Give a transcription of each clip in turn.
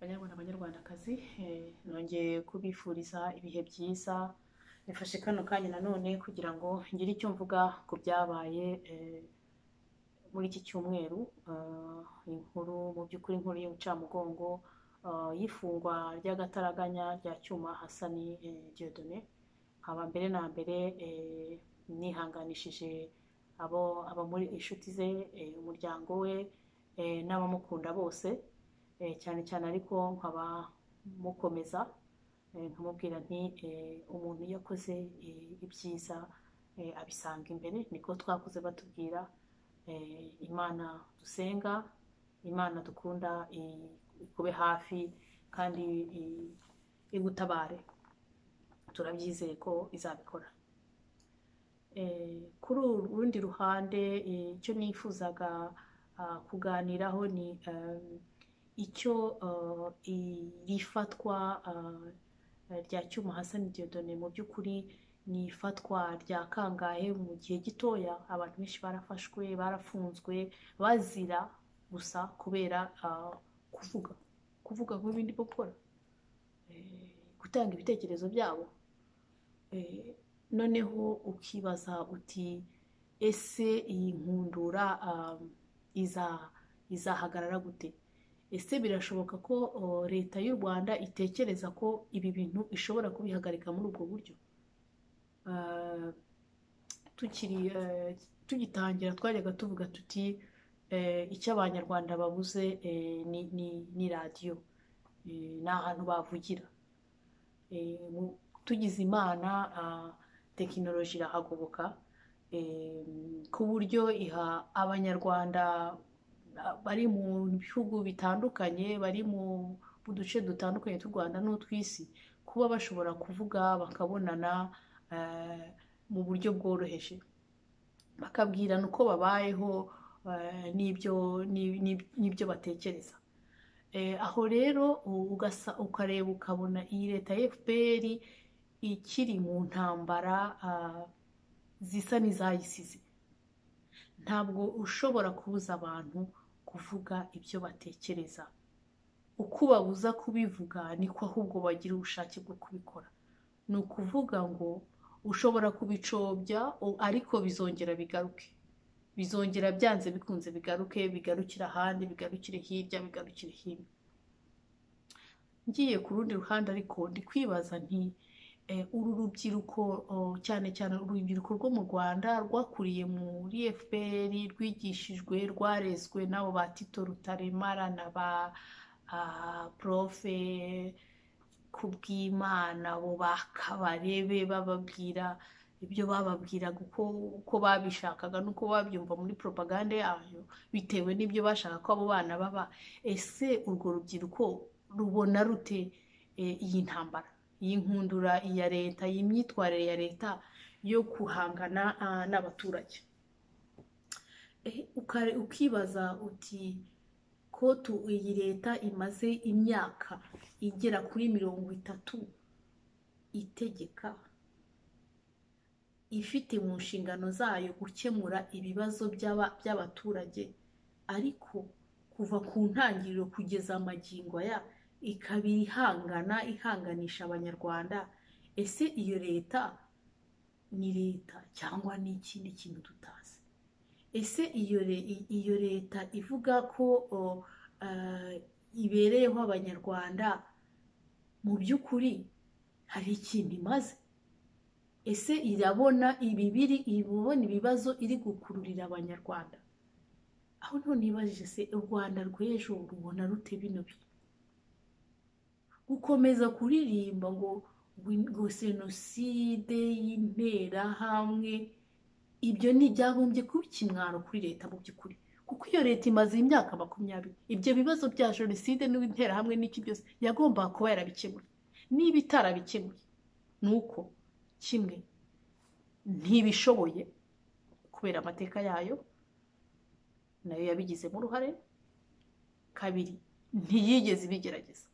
banyarwanda banyarwandakazi eh, nongeye kubifuriza ibihe byiza nifashe kano kanya nanone kugira ngo ngire icyo mvuga ku byabaye eh, muri iki cyumweru eh, inkuru mu by'ukuri inkuru y'ubucamugongo eh, y'ifungwa ry'agataraganya rya cyuma hasani eh, diodone nkaba mbere na mbere eh, nihanganishije abo aba muri inshuti ze eh, umuryango we eh, n'abamukunda bose eh, cyane cyane ariko nkaba mukomeza eh, nkamubwira nti eh, umuntu iyo akoze eh, ibyiza eh, abisanga imbere niko twakuze batubwira eh, imana dusenga imana dukunda i- ikube hafi kandi i- igutabare turabyizeye ko izabikora Eh, kuri uru rundi ruhande eh, icyo nifuzaga ah, kuganiraho ni eh, icyo eh, iri fatwa ah, rya cyuma Hassan Dieudonné mu by'ukuri ni ifatwa rya kangahe mu gihe gitoya abantu benshi barafashwe barafunzwe bazira gusa kubera ah, kuvuga kuvuga nk'ibindi bwo gukora Eh, gutanga ibitekerezo byabo Eh, noneho ukibaza uti ese iyi nkundura um, iza- izahagarara gute ese birashoboka ko uh, leta y'u rwanda itekereza ko ibi bintu ishobora kubihagarika muri ubwo buryo Uh, tukiri uh, tugitangira twajyaga tuvuga tuti uh, icyo abanyarwanda babuze uh, ni, ni, ni radiyo Uh, ni ahantu bavugira Eh, mu- tugize imana ah, tekinoloji irahagoboka eh, ku buryo iha abanyarwanda ah, bari mu bihugu bitandukanye bari mu mu duce dutandukanye tw'u rwanda n'utw'isi kuba bashobora kuvuga bakabonana eh, mu buryo bworoheje bakabwirana uko babayeho eh, n'ibyo n'ib- n'ib- n'ibyo batekereza Eh, aho rero u- ugasa ukareba ukabona iyi leta ya FPR ikiri mu ntambara ah, zisa n'izayisize ntabwo ushobora kubuza abantu kuvuga ibyo batekereza uko ubabuza kubivuga niko ahubwo bagira ubushake bwo kubikora ni ukuvuga ngo ushobora kubicobya o- ariko bizongera bigaruke bizongera byanze bikunze bigaruke bigarukire ahandi bigarukire hirya bigarukire hino ngiye ku rundi ruhande ariko ndi kwibaza nti eh, uru rubyiruko oh, cyane cyane urubyiruko rwo mu rwanda rwakuriye muri fpr rwigishijwe rwarezwe n'abo ba tito rutaremara na ba ah, profe kubw'imana abo bakabarebe bababwira ibyo bababwiraga uko uko babishakaga n'uko babyumva muri propaganda yayo bitewe n'ibyo bashaka ko abo bana baba ese urwo rubyiruko rubona rute eh, iyi ntambara iyi nkundura iya leta iyi myitwarire ya leta yo guhangana ah, n'abaturage Eh, ukare- ukibaza uti ko tu- iyi leta imaze imyaka igera kuri mirongo itatu itegeka ifite mu nshingano zayo gukemura ibibazo by'aba- by'abaturage ariko kuva ku ntangiriro kugeza amagingo aya ikaba ihangana ihanganisha abanyarwanda ese iyo leta ni leta cyangwa ni ikindi kintu tutazi ese iyo le- i- iyo leta ivuga ko o, eh, ibereyeho abanyarwanda mu by'ukuri hari ikintu imaze ese irabona ibibiri ibona ibibazo iri gukururira abanyarwanda aho none nibajije se u rwanda rw'ejo rubona rute bino bintu gukomeza kuririmba ngo win- ngo senoside y'interahamwe ibyo ni ibyagombye kuba ikimwaro kuri leta mu by'ukuri kuko iyo leta imaze imyaka makumyabiri ibyo bibazo bya jenoside n'interahamwe n'iki byose yagombaga kuba yarabikemuye niba itarabikemuye ni uko kimwe ntibishoboye kubera amateka yayo nayo yabigizemo uruhare kabiri ntiyigeze ibigerageza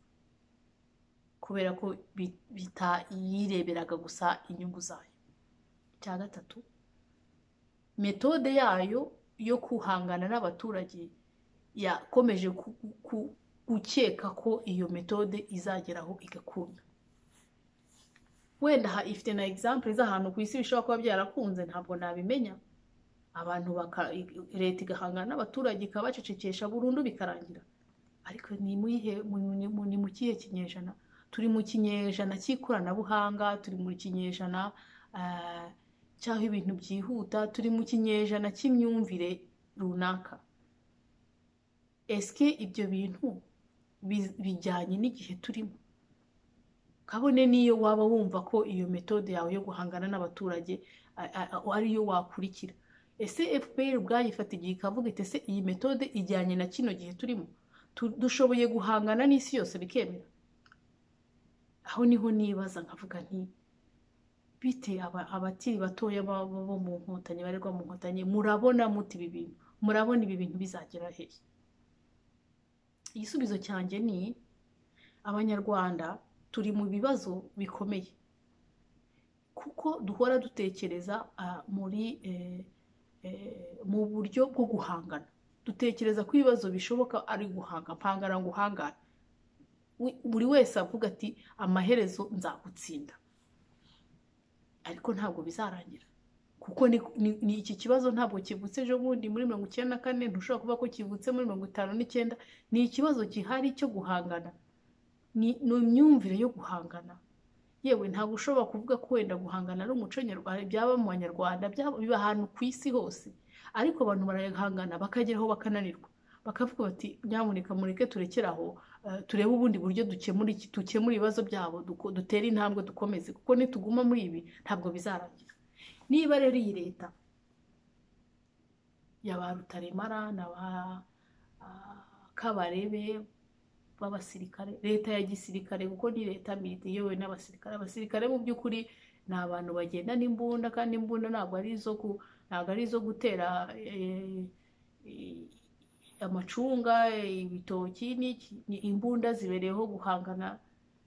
kubera ko bi- bita- yireberaga gusa inyungu zayo icya gatatu metode yayo yo guhangana n'abaturage yakomeje ku- ku- ukeka ko iyo metode izageraho igakunda wenda ifite na egisampure z'ahantu ku isi bishobora kuba byarakunze ntabwo nabimenya abantu leta igahangana n'abaturage ikabacecekesha burundu bikarangira ariko ni mu kihe kinyejana turi mu kinyejana cy'ikoranabuhanga turi mu kinyejana cy'aho ibintu byihuta turi mu kinyejana cy'imyumvire runaka esike ibyo bintu bijyanye n'igihe turimo kabone n'iyo waba wumva ko iyo metode yawe yo guhangana n'abaturage ariyo wakurikira ese fpr ubwayifata igihe ikavuga iti ese iyi metode ijyanye na kino gihe turimo dushoboye guhangana n'isi yose bikemera aho niho nibaza nkavuga nti bite abakiri batoya bo mu nkotanyi barerwa mu nkotanyi murabona muti ibi bintu murabona ibi bintu bizagera hehe igisubizo cyanjye ni abanyarwanda turi mu bibazo bikomeye kuko duhora dutekereza muri mu buryo bwo guhangana dutekereza ko ibibazo bishoboka ari guhanga mpangana guhangana buri wese avuga ati amaherezo nzagutsinda ariko ntabwo bizarangira kuko ni iki kibazo ntabwo kivutse ejo bundi muri mirongo icyenda na kane ntushobora kuvuga ko kivutse muri mirongo itanu n'icyenda ni ikibazo gihari cyo guhangana ni imyumvire yo guhangana yewe ntabwo ushobora kuvuga ko wenda guhangana ari umuco nyarwanda byaba mu banyarwanda biba ahantu ku isi hose ariko abantu barahangana bakageraho bakananirwa bakavuga bati nyamuneka mureke turekeraho turebe ubundi buryo dukemura ibibazo byabo dutera intambwe dukomeze kuko nituguma muri ibi ntabwo bizarangira niba rero iyi leta ya ba rutaremara na ba kabarebe b'abasirikare leta ya gisirikare kuko ni leta iyobowe n'abasirikare abasirikare mu by'ukuri ni abantu bagenda n'imbunda kandi imbunda ntabwo ari izo gutera amacunga ibitoki ni imbunda zibereyeho guhangana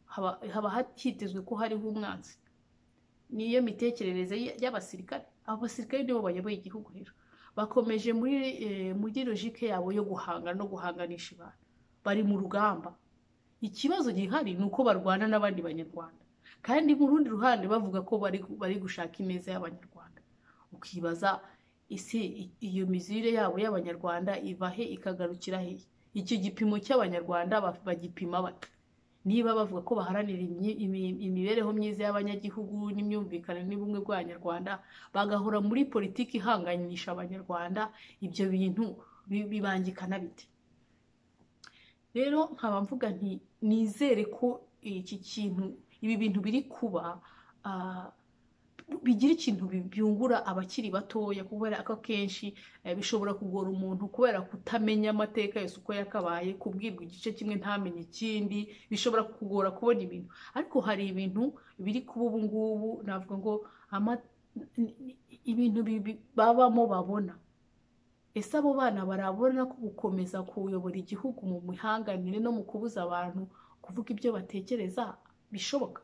haba hitezwe ko hariho umwanzi niyo mitekerereze y'abasirikare abasirikare nibo bayoboye igihugu rero bakomeje muri logike yabo yo guhangana no guhanganisha abantu bari mu rugamba ikibazo gihari ni uko barwana n'abandi banyarwanda kandi mu rundi ruhande bavuga ko bari gushaka imeza y'abanyarwanda ukibaza ese iyo mizire yabo y'abanyarwanda iva he ikagarukira he icyo gipimo cy'abanyarwanda bagipima bata niba bavuga ko baharanira imibereho myiza y'abanyagihugu n'imyumvikane n'ubumwe bw'abanyarwanda bagahora muri politiki ihanganisha abanyarwanda ibyo bintu bibangikana bite rero nkaba mvuga nti nizere ko iki kintu ibi bintu biri kuba bigira ikintu byungura abakiri batoya kubera ko akenshi bishobora kugora umuntu kubera kutamenya amateka yose uko yakabaye kubwirwa igice kimwe ntamenye ikindi bishobora kugora kubona ibintu ariko hari ibintu biri kuba ubu ngubu navuga ngo ibintu babamo babona ese abo bana barabona ko gukomeza kuyobora igihugu mu mihanganire no mu kubuza abantu kuvuga ibyo batekereza bishoboka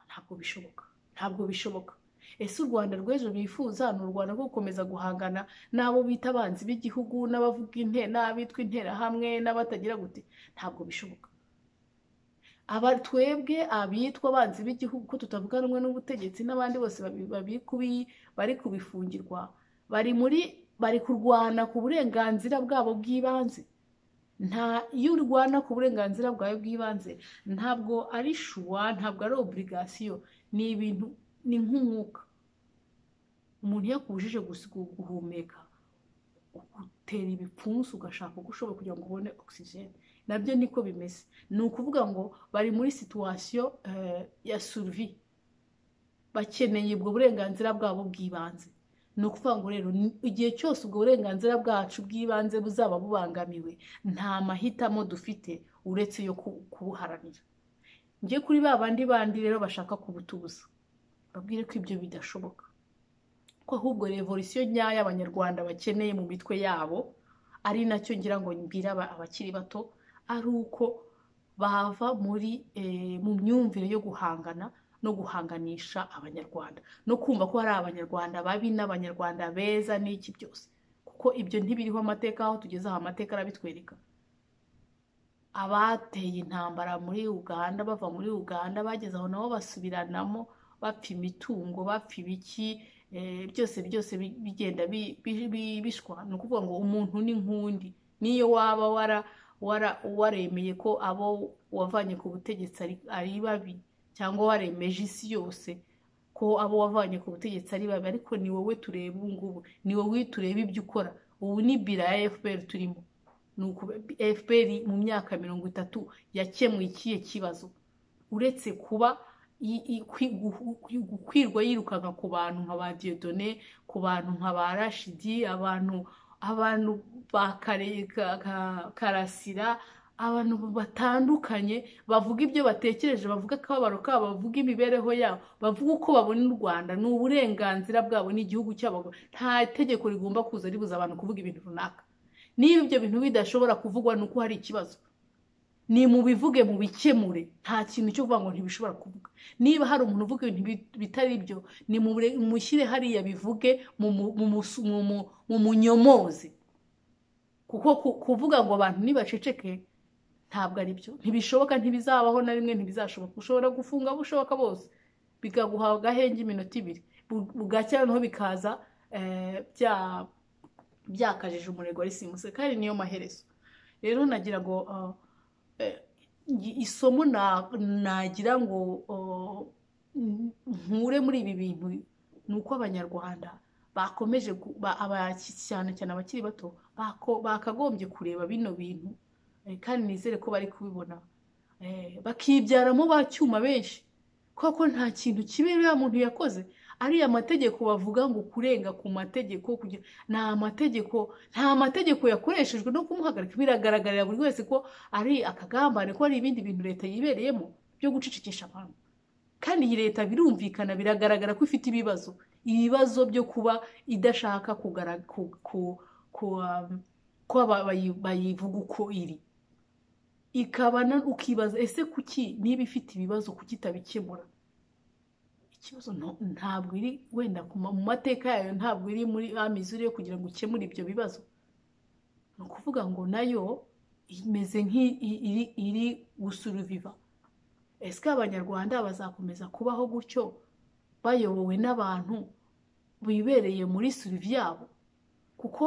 ntabwo bishoboka ntabwo bishoboka ese u rwanda rw'ejo bifuza ni u rwanda rwo gukomeza guhangana n'abo bita abanzi b'igihugu n'abavuga n'abitwa interahamwe n'abatagira gute ntabwo bishoboka aba twebwe abitwa abanzi b'igihugu ko tutavuga rumwe n'ubutegetsi n'abandi bose bari kubifungirwa bari muri bari kurwana ku burenganzira bwabo bw'ibanze nta iyo urwana ku burenganzira bwawe bw'ibanze ntabwo ari shuwa ntabwo ari oburigasiyo ni ibintu ni nk'umwuka umuntu iyo akubujije guhumeka ugutera ibipfunsi ugashaka uko ushobora kugira ngo ubone ogisijeni nabyo niko bimeze ni ukuvuga ngo bari muri situwasiyo ya suruvi bakeneye ubwo burenganzira bwabo bw'ibanze ni ukuvuga ngo rero igihe cyose ubwo burenganzira bwacu bw'ibanze buzaba bubangamiwe nta mahitamo dufite uretse yo kubuharanira njye kuri ba bandi bandi rero bashaka kubutubuza babwire ko ibyo bidashoboka ko ahubwo revolisiyo nyayo abanyarwanda bakeneye mu mitwe yabo ari nacyo ngira ngo mbwira abakiri bato ari uko bava muri mu myumvire yo guhangana no guhanganisha abanyarwanda no kumva ko hari abanyarwanda babi n'abanyarwanda beza n'iki byose kuko ibyo ntibiriho amateka aho tugeze aho amateka arabitwereka abateye intambara muri uganda bava muri uganda bageze aho nabo basubiranamo bapfa imitungo bapfa ibiki eh, byose byose bi- bigenda bi- bi- bi- bishwa ni ukuvuga ngo umuntu ni nk'undi niyo waba wara wara- waremeye ko abo wavanye ku butegetsi ari- ari babi cyangwa waremeje isi yose ko abo wavanye ku butegetsi ari babi ariko ni wowe tureba ubu ngubu ni wowe tureba ibyo ukora ubu ni bira ya fpr turimo ni uku- fpr mu myaka mirongo itatu yakemuye ikihe kibazo uretse kuba i- i- kwi- gu- gu- gukwirwa yirukanka ku bantu nka ba diyodone ku bantu nka ba rashidi abantu abantu ba Kare- ka- ka- karasira abantu batandukanye bavuga ibyo batekereje bavuga akababaro kabo bavuga imibereho yabo bavuga uko babona u rwanda ni uburenganzira bwabo ni igihugu cyabo nta tegeko rigomba kuza ribuza abantu kuvuga ibintu runaka niba ibyo bintu bidashobora kuvugwa ni uko hari ikibazo ni mu bivuge mu bikemure nta kintu cyo kuvuga ngo ntibishobora kuvuga niba hari umuntu uvuga ibintu bi- bitari byo ni mubure- mushyire hariya bivuge mu mu- mu musu- mu mu- mu munyomoze kuko ku- kuvuga ngo abantu nibaceceke ntabwo ari byo ntibishoboka ntibizabaho na rimwe ntibizashoboka ushobora gufunga abo ushoboka bose bikaguha agahenge iminota ibiri Bu- bugacya noneho bikaza eh, bya- byakajije umurego wari simuse kandi niyo maherezo rero nagira ngo ah, eh, i- isomo na- nagira ngo oh, n- nkure muri ibi bintu ni uko abanyarwanda bakomeje gu- ba- aba- cyane cyane abakiri bato bako- bakagombye kureba bino bintu Eh, kandi nizere ko bari kubibona Eh, bakibyaramo ba cyuma benshi kuko nta kintu kibi uriya muntu yakoze ariya mategeko bavuga ngo kurenga ku mategeko kugira- ni amategeko nta mategeko yakoreshejwe no kumuhagarika biragaragarira buri wese ko ari akagambane ko hari ibindi bintu leta yibereyemo byo gucecekesha abantu kandi iyi leta birumvikana biragaragara ko ifite ibibazo ibibazo byo kuba idashaka kugara- ku- ku- ku- um, ko aba- bayi- bayivuga uko iri ikaba na- ukibaza ese kuki niba ifite ibibazo kuki itabikemura ikibazo nta- ntabwo iri wenda ku ma- mu mateka yayo ntabwo iri muri amizuri yo kugira ngo ukemure ibyo bibazo ni ukuvuga ngo nayo imeze nk'iri iri gusuruviva ese abanyarwanda bazakomeza kubaho gutyo bayobowe n'abantu bibereye muri surivi yabo kuko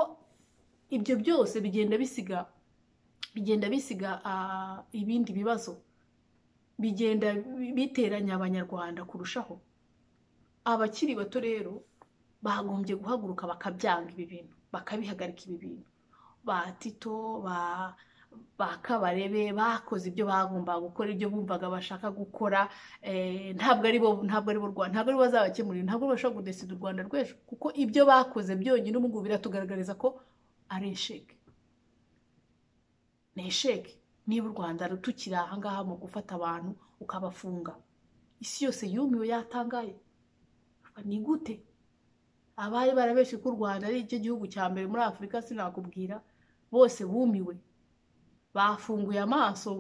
ibyo byose bigenda bisiga bigenda bisiga ah, ibindi bibazo bigenda bi- biteranya abanyarwanda kurushaho abakiri bato rero bagombye guhaguruka bakabyanga ibi bintu bakabihagarika ibi bintu ba tito ba ba kabarebe bakoze ibyo bagombaga gukora ibyo bumvaga bashaka gukora eh, ntabwo ari bo ntabwo ari bo Rwa- ntabwo ari bo bazabakemurira ntabwo ari bo bashobora kudesida u rwanda rw'ejo kuko ibyo bakoze byonyine ubu ngubu biratugaragariza ko ari esheke ni esheke niba u rwanda rutukiri aha ngaha mu gufata abantu ukabafunga isi yose yumiwe yatangaye ni gute abari barabeshye ko u rwanda ari cyo gihugu cya mbere muri afurika sinakubwira bose bumiwe bafunguye amaso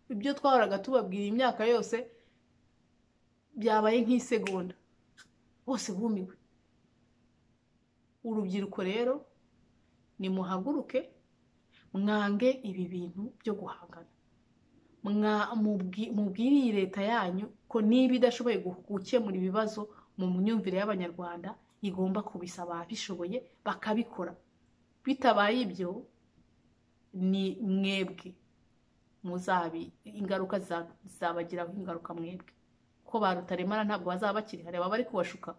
ibyo twahoraga tubabwira imyaka yose byabaye nk'isegonda bose bumiwe urubyiruko rero nimuhaguruke mwange ibi bintu byo guhangana Mwa- mubwi- mubwire iyi leta yanyu ko niba idashoboye gu- gukemura ibibazo mu myumvire y'abanyarwanda igomba kubisaba ababishoboye bakabikora bitabaye ibyo ni mwebwe muzabi ingaruka ziza- zizabagiraho ingaruka mwebwe ko ba rutaremara ntabwo bazaba bakiri hari ababa bari kubashuka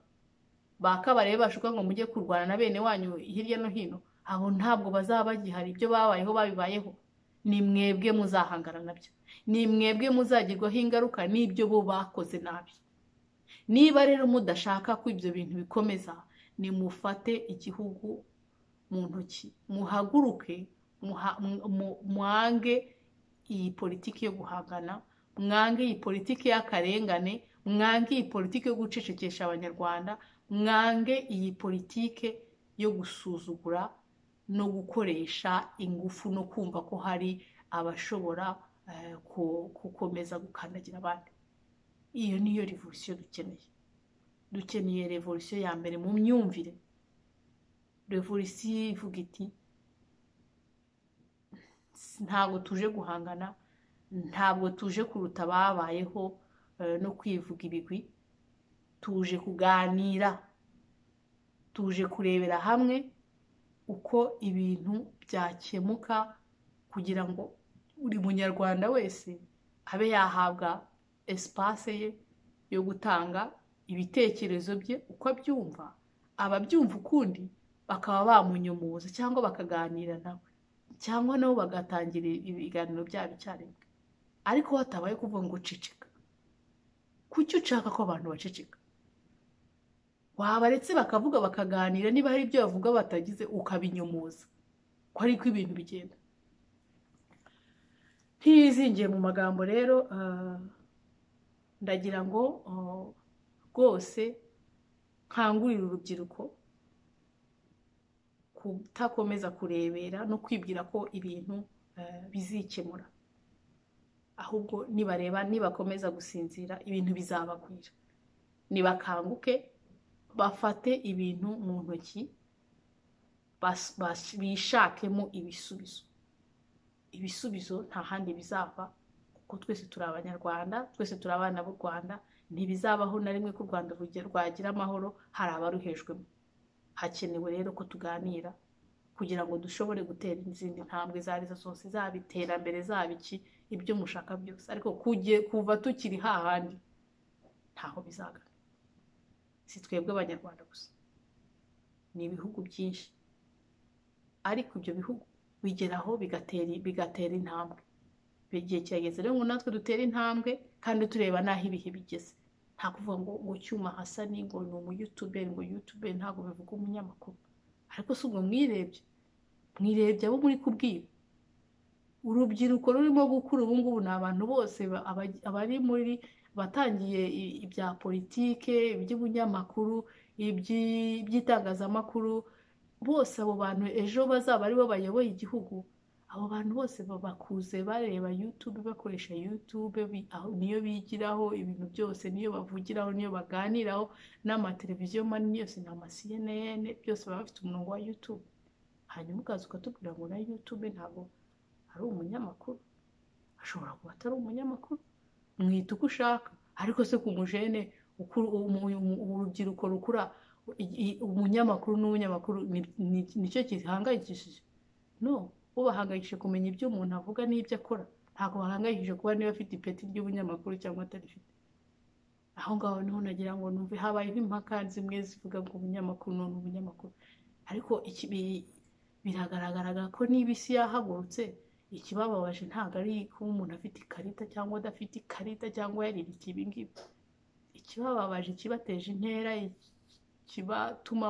ba kabarebe bashuka ngo mujye kurwana na bene wanyu hirya no hino abo ntabwo bazaba bagihari ibyo babayeho babibayeho ni mwebwe muzahangana nabyo ni mwebwe muzagirwaho ingaruka n'ibyo bo bakoze nabi niba rero mudashaka ko ibyo bintu bikomeza nimufate igihugu mu ntoki muhaguruke muha- mu- mu- mwange iyi politiki yo guhangana mwange iyi politiki y'akarengane mwange iyi politiki yo gucecekesha abanyarwanda mwange iyi politike yo gusuzugura no gukoresha ingufu no kumva ko hari abashobora eh, ku- gukomeza gukandagira abandi iyo niyo revolisiyo dukeneye dukeneye revolisiyo ya mbere mu myumvire revolisiyo ivuga iti ntabwo tuje guhangana ntabwo tuje kuruta ababayeho eh, no kwivuga ibigwi tuje kuganira tuje kurebera hamwe uko ibintu byakemuka kugira ngo buri munyarwanda wese abe yahabwa esipase ye yo gutanga ibitekerezo bye uko abyumva ababyumva ukundi bakaba bamunyumuza cyangwa bakaganira nawe cyangwa nabo bagatangira ibiganiro byabo icyarimwe ariko hatabaye kuvuga ngo uceceka kuki ushaka ko abantu baceceka wabaretse bakavuga bakaganira niba hari ibyo bavuga batagize ukabinyumuza ko ariko ibintu bigenda ntiyizingiye mu magambo rero ah, ndagira ngo ah, rwose nkangurire urubyiruko kutakomeza kurebera no kwibwira ko ibintu eh, bizikemura ahubwo nibareba nibakomeza gusinzira ibintu bizabagwira nibakanguke bafate ibintu mu ntoki bas- bas- bishakemo ibisubizo ibisubizo nta handi bizava kuko twese turi abanyarwanda twese turi abana b'u rwanda ntibizabaho na rimwe ko u rwanda ruge- rwagira amahoro hari abaruhejwemo hakenewe rero ko tuganira kugira ngo dushobore gutera izindi ntambwe izo ari zo zose zaba iterambere zaba iki ibyo mushaka byose ariko kujye kuva tukiri hahandi ntaho bizagana si twebwe abanyarwanda gusa ni ibihugu byinshi ariko ibyo bihugu bigeraho bigatera bigatera intambwe igihe kirageze rero ngo natwe dutere intambwe kandi tureba n'aho ibihe bigeze nta kuvuga ngo ngo cyuma hasani ngo ni umuyutuberi ngo yutuberi ntabwo bivuga umunyamakuru ariko si ubwo mwirebye mwirebye abo muri kubwira urubyiruko rurimo gukura ubu ngubu ni abantu bose ba- aba- abari muri batangiye i- ibya politike iby'ubunyamakuru iby'i- iby'itangazamakuru bose abo bantu ejo bazaba ari bo bayoboye igihugu abo bantu bose ba- bakuze bareba yutube bakoresha yutube bi- aho niyo bigiraho ibintu byose niyo bavugiraho niyo baganiraho n'amateleviziyo manini yose ni ama cnn byose baba bafite umurongo wa yutube hanyuma ukaza ukatubwira ngo na yutube ntabwo ari umunyamakuru ashobora kuba atari umunyamakuru mwita uko ushaka ariko se ku mujene uku- umu- umu- urubyiruko rukura i- i- umunyamakuru n'umunyamakuru ni- ni- nicyo gihangayikishije no bo bahangayikishije kumenya ibyo umuntu avuga n'ibyo akora ntabwo bahangayikishije kuba niba afite ipeti ry'ubunyamakuru cyangwa atarifite aho ngaho niho nagira ngo numve habayeho impaka zimwe zivuga ngo umunyamakuru ni umunyamakuru ariko iki- bi- biragaragara ko niba isi yahagurutse ikibababaje ntabwo ari kuba umuntu afite ikarita cyangwa adafite ikarita cyangwa yaririkiye ibi ngibi ikibababaje ikibateje intera ikibatuma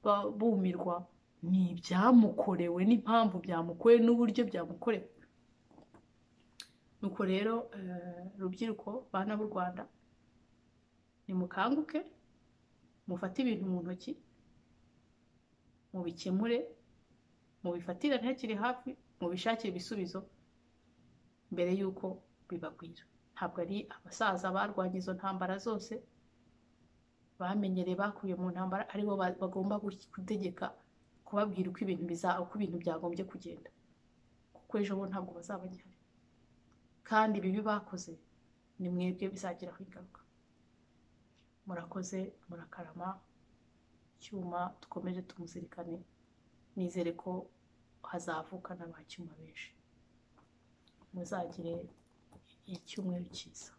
ba- bumirwa ni ibyamukorewe n'impamvu byamukorewe n'uburyo byamukorewe nuko rero eh, rubyiruko bana b'u rwanda nimukanguke mufate ibintu mu ntoki mubikemure mubifatire ntakiri hafi mubishakire ibisubizo mbere y'uko bibagwira ntabwo ari abasaza barwanya izo ntambara zose bamenyereye bakuye mu ntambara aribo ba- bagomba gu- gutegeka kubabwira uko ibintu biza uko ibintu byagombye kugenda kuko ejo bo ntabwo bazaba bagihari kandi ibibi bakoze ni mwebwe bizagiraho ingaruka murakoze murakarama cyuma dukomeje tumuzirikane nizere ko hazavuka n'abacyuma benshi muzagire icyumweru cyiza